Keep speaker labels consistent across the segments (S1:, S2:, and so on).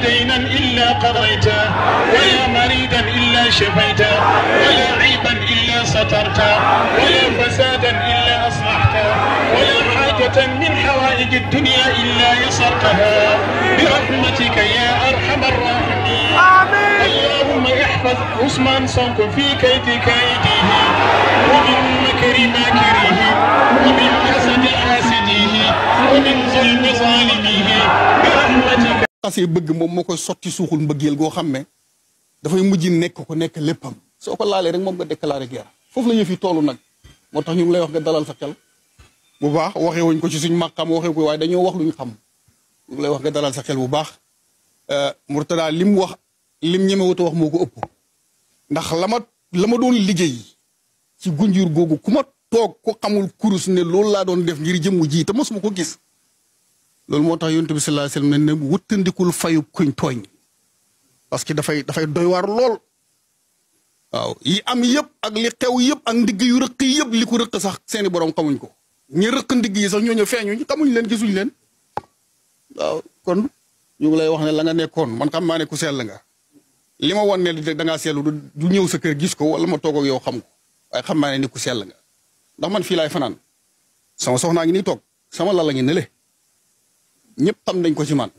S1: دينا إلا قضيته ولا مريدا إلا شفيته ولا عيبا إلا سترته ولا فسادا إلا أصلحته ولا حاجة من حوائج الدنيا إلا يسرتها برحمتك يا أرحم الراحمين اللهم احفظ عثمان صنكو في كيد كيده ومن مكر ماكره ومن حسد حاسده ومن ظلم ظالمه برحمتك
S2: xasee bëgg moom moo koy sotti suuxul mbëggeel goo xam ne dafay mujj nekk ko nekk léppam soo ko laalee rek moom nga déclaré guerre foofu la yëf yi toolu nag moo tax ñu ngi lay wax nga dalal sa xel bu baax waxee wuñ ko ci suñ màqam waxee ko waaye dañoo wax luñ xam ñu ngi lay wax nga dalal sa xel bu baax Mourtada lim wax lim ñemewut a wax moo ko ëpp ndax la ma la ma doon liggéey ci gunjur googu ku ma toog ku xamul kurus ne loolu laa doon def ngir jëmmu ji te mosuma ko gis loolu moo tax yonent bi sallallahu alayhi wasallam ne ne wëttandikul fayu kuñ tooñ parce que dafay dafay doy waar lool waaw yi am yëpp ak li xew yëpp ak ndigg yu rëq yëpp li ko rëq sax seeni borom xamuñ ko ñi rëq ndigg yi sax ñooñu feeñuñ xamuñ leen gisuñ leen waaw kon ñu ngi lay wax ne la nga nekkoon man xam naa ne ku sell nga li ma wan ne da ngaa seetlu du ñëw sa kër gis ko wala ma toog ak yow xam ko waaye xam naa ne ni ku sell nga ndax man fii laay fanaan sama soxnaa ngi nii toog sama lala ngi nële ñëpp xam nañ ko ci man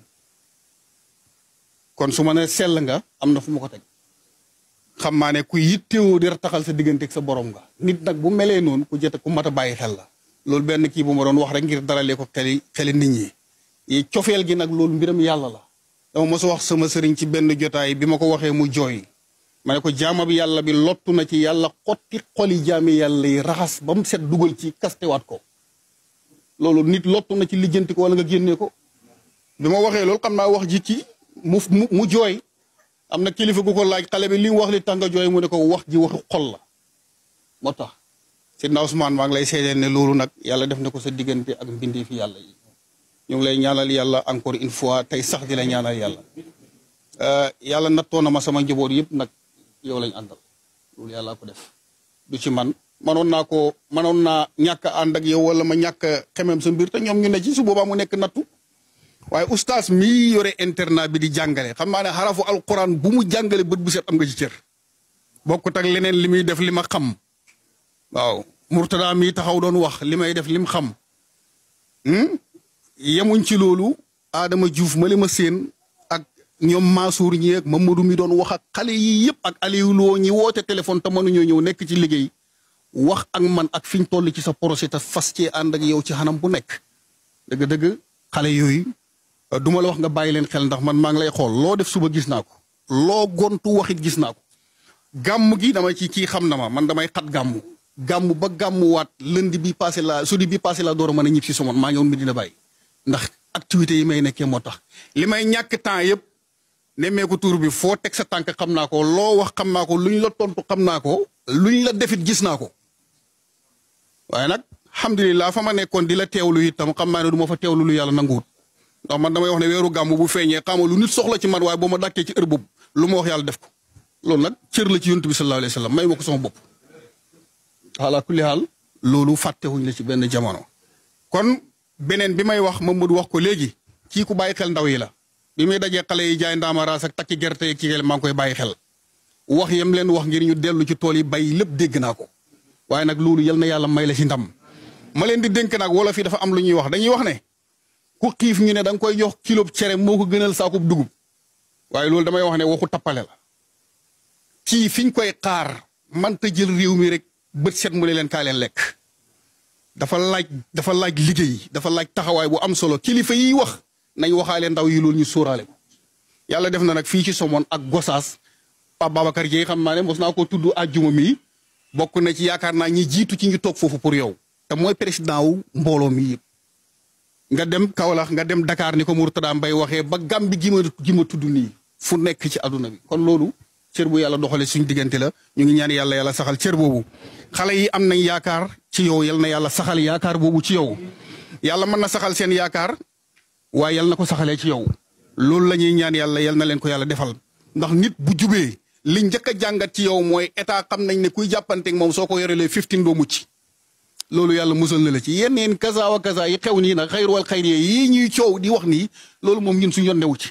S2: kon su ma ne sell nga am na fu ma ko teg xam maa ne ku yittewoo di taxal sa diggante ak sa borom nga nit nag bu melee noonu ku jot ku mat a bàyyi xel la loolu benn kii bu ma doon wax rek ngir daralee ko xeli xeli nit ñi yi cofeel gi nag loolu mbiram yàlla la dama mos a wax sama sëriñ ci benn jotaay bi ma ko waxee mu jooy ma ne ko jaama bi yàlla bi lottu na ci yàlla xotti xoli jaami yàlla yi raxas ba mu set dugal ci kastewaat ko loolu nit lottu na ci lijjanti ko wala nga génnee ko bi ma waxee loolu xam naa wax ji ci mu mu mu jooy am na kilifa gu ko laaj xale bi li mu wax li tax nga jooy mu ne ko wax ji waxu xol la moo tax Seydina Ousmane maa ngi lay seedeel ne loolu nag yàlla def na ko sa diggante ak mbindee fi yàlla yi ñu ngi lay ñaanal yàlla encore une fois tey sax di la ñaanal yàlla yàlla nattoo na ma sama njaboot yëpp nag yow lañ àndal loolu yàlla ko def du ci man manoon naa ko manoon naa ñàkk a ànd ak yow wala ma ñàkk a xemem sa mbir te ñoom ñu ne ci su boobaa mu nekk nattu waaye ustaas mii yore internat bi di jàngale xam naa ne xarafu alquran bu mu jàngale bët bu set am nga ci cër bokkut ak leneen li muy def li ma xam waaw Mourtada mii taxaw doon wax li may def lim xam yemuñ ci loolu Adama Diouf ma li ma seen ak ñoom Mansour ñi ak Mamadou mi doon wax ak xale yi yëpp ak Aliou Lo ñi woote téléphone te mënuñoo ñëw nekk ci liggéey wax ak man ak fi ñu toll ci sa projet te fas cee ànd ak yow ci xanam bu nekk dëgg-dëgg xale yooyu du ma la wax nga bàyyi leen xel ndax man maa ngi lay xool loo def suba gis naa ko loo gontu waxit gis naa ko gàmm gi dama ci kii xam na ma man damay xat gàmm gàmm ba gàmmuwaat lundi bi passé la sudi bi passé la door a mën a ñib si somoon maa ngi woon mi dina bàyyi ndax activités yi may nekkee moo tax li may ñàkk temps yëpp nemmeeku tuur bi foo teg sa tànk xam naa ko loo wax xam naa ko luñ la tontu xam naa ko luñ la defit gis naa ko waaye nag alhamdulilah fa ma nekkoon di la teewlu itam xam naa ne du ma fa teewlu lu yàlla nanguwut ndax man damay wax ne weeru gàmm bu feeñee xamal lu nit soxla ci man waaye boo ma dàkkee ci heure boobu lu ma wax yàlla def ko loolu nag cër la ci yonent bi sallallahu alayhi wa sallam may ma ko sama bopp. ala kulli haal loolu fàttewuñ la ci benn jamono kon beneen bi may wax Mamadou wax ko léegi kii ku bàyyi xel ndaw yi la bi muy dajee xale yi jaay ndaamaraas ak takki gerte yi kii maa ngi koy bàyyi xel wax yam leen wax ngir ñu dellu ci tool yi bay lépp dégg naa ko waaye nag loolu yal na yàlla may la ci ndam ma leen di dénk nag wala fii dafa am lu ñuy wax dañuy wax ne ku xiif ñu ne da nga koy jox kilo cere moo ko gënal saakub dugub waaye loolu damay wax ne waxu tappale la kii fiñ koy xaar manta jël réew mi rek bët set mu ne leen kaa leen lekk dafa laaj dafa laaj liggéey dafa laaj taxawaay bu am solo kilifa yiy wax nañ waxaale ndaw yi loolu ñu sóoraale ko yàlla def na nag fii ci Somone ak Gosaas Pape Babacar Dieye xam naa ne mos naa ko tudd àjjuma mi bokk na ci yaakaar naa ñi jiitu ci ñu toog foofu pour yow te mooy président wu mbooloo mi yëpp nga dem Kaolack nga dem Dakar ni ko Mourtada Mbaye waxee ba Gàmbi gi ma gi ma tudd nii fu nekk ci àdduna bi kon loolu cër bu yàlla doxale suñ diggante la ñu ngi ñaan yàlla yàlla saxal cër boobu xale yi am nañ yaakaar ci yow yal na yàlla saxal yaakaar boobu ci yow yàlla mën na saxal seen yaakaar waaye yal na ko saxalee ci yow loolu la ñuy ñaan yàlla yal na leen ko yàlla defal ndax nit bu jubee li njëkk a jàngat ci yow mooy état xam nañ ne kuy jàppanteeg moom soo ko yorelee 15 doo mucc loolu yàlla musal na la ci yenn yeen kaza wa kaza yi xew nii nag xayru wal xayri yii ñuy coow di wax nii loolu moom ñun suñu yoon newu ci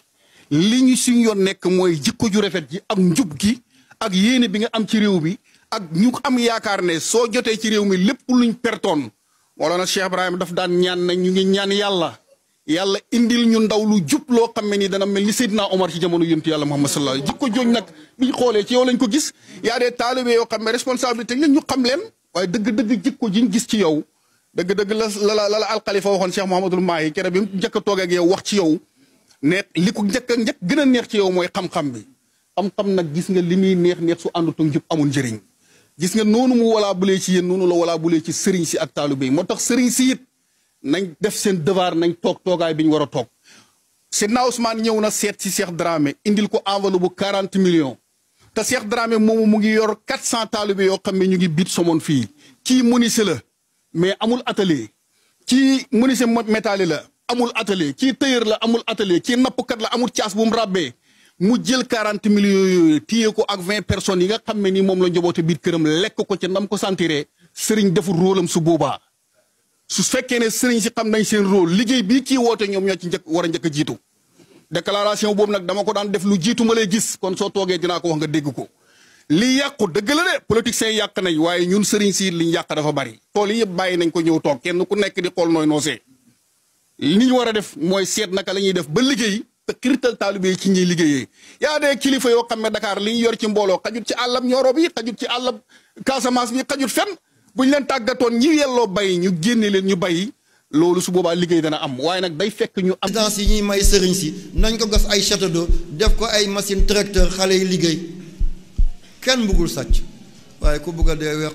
S2: li ñu suñ yoon nekk mooy jikko ju rafet ji ak njub gi ak yéene bi nga am ci réew mi ak ñu am yaakaar ne soo jotee ci réew mi lépp luñ pertoon wala na Cheikh Ibrahima daf daan ñaan na ñu ngi ñaan yàlla yàlla indil ñu ndaw lu jub loo xam ne ni dana mel ni Seydina Omar ci jamono yonent yàlla Muhammad sallallahu alayhi jikko jooñ nag biñ xoolee ci yow lañ ko gis yaa dee taalibe yoo xam ne responsabilité la ñu xam leen waaye dëgg-dëgg jikko jiñ gis ci yow dëgg-dëgg la la la la alxalifa waxoon Cheikh Mouhamadul Mahi kere bi mu njëkk a toog ak yow wax ci yow ne li ko njëkk a njëkk gën a neex ci yow mooy xam-xam bi xam-xam nag gis nga li muy neex neex su àndut ak njub amul njëriñ gis nga noonu mu walaa bulee ci yéen noonu la walaa bulee ci sëriñ si ak taalibe yi moo tax sëriñ si it nañ def seen devoir nañ toog toogaay bi ñu war a toog Seydina Ousmane ñëw na seet si Cheikh Dramé indil ko enveloppe bu 40 millions te Cheikh Dramé moomu mu ngi yor 400 taalibe yoo xam ne ñu ngi biit somoon fii kii menuisier la mais amul atelier kii menuisier métallier la amul atelier kii tailleur la amul atelier kii nappkat la amul caas bu mu ràbbee mu jël 40 millions yooyu téye ko ak 20 personnes yi nga xam ne ni moom la njaboote biir këram lekk ko ca ndam ko sentiree sëriñ deful rôlam su boobaa su fekkee ne sëriñ si xam nañ seen rôle liggéey bii kii woote ñoom ñoo ci njëkk war a njëkk a jiitu déclaration boobu nag dama ko daan def lu jiitu ma lay gis kon soo toogee dinaa ko wax nga dégg ko li yàqu dëgg la de politiciens yàq nañ waaye ñun sëriñ si liñ yàq dafa bari tool yi yëpp bàyyi nañ ko ñëw toog kenn ku nekk di xool nooy noosee li ñu war a def mooy seet naka la ñuy def ba liggéey te xirital taalibe yi ci ñuy liggéeyee yaa dee kilifa yoo xam ne Dakar li ñu yor ci mbooloo xajut ci àllab Nioro bi xajut ci àllab Casamance bi xajut fenn bu ñu leen tàggatoon ñi yelloo bay ñu génne leen ñu bay loolu su boobaa liggéey dana am waaye nag day fekk ñu am.
S3: résidence yi ñuy may sëriñ si nañ ko gas ay château d'eau def ko ay machine tracteur xale yi liggéey kenn bëggul sàcc waaye ku bëgg a dee weq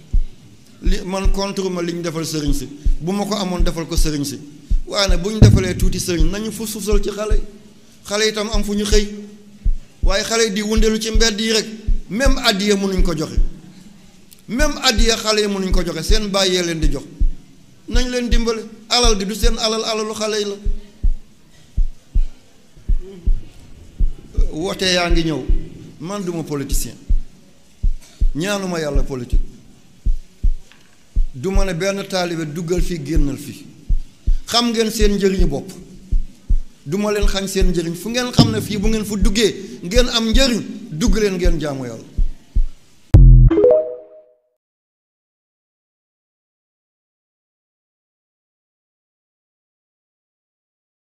S3: li man contre ma li ñu defal sëriñ si bu ma ko amoon defal ko sëriñ si waaye nag bu ñu defalee tuuti sëriñ nañu fu suusal ci xale yi xale itam am fu ñu xëy waaye xale yi di wëndeelu ci mbedd yi rek même addiya mënuñ ko joxe même addiya xale yi mënuñ ko joxe seen bàyyee leen di jox nañ leen dimbale alal gi du seen alal alalu xale yi la woote yaa ngi ñëw man duma politicien ñaanuma yàlla politique du ma ne benn taalibe duggal fii génnal fii xam ngeen seen njëriñu bopp du ma leen xañ seen njëriñ fu ngeen xam ne fii bu ngeen fu duggee ngeen am njëriñ dugg leen ngeen jaamu yàlla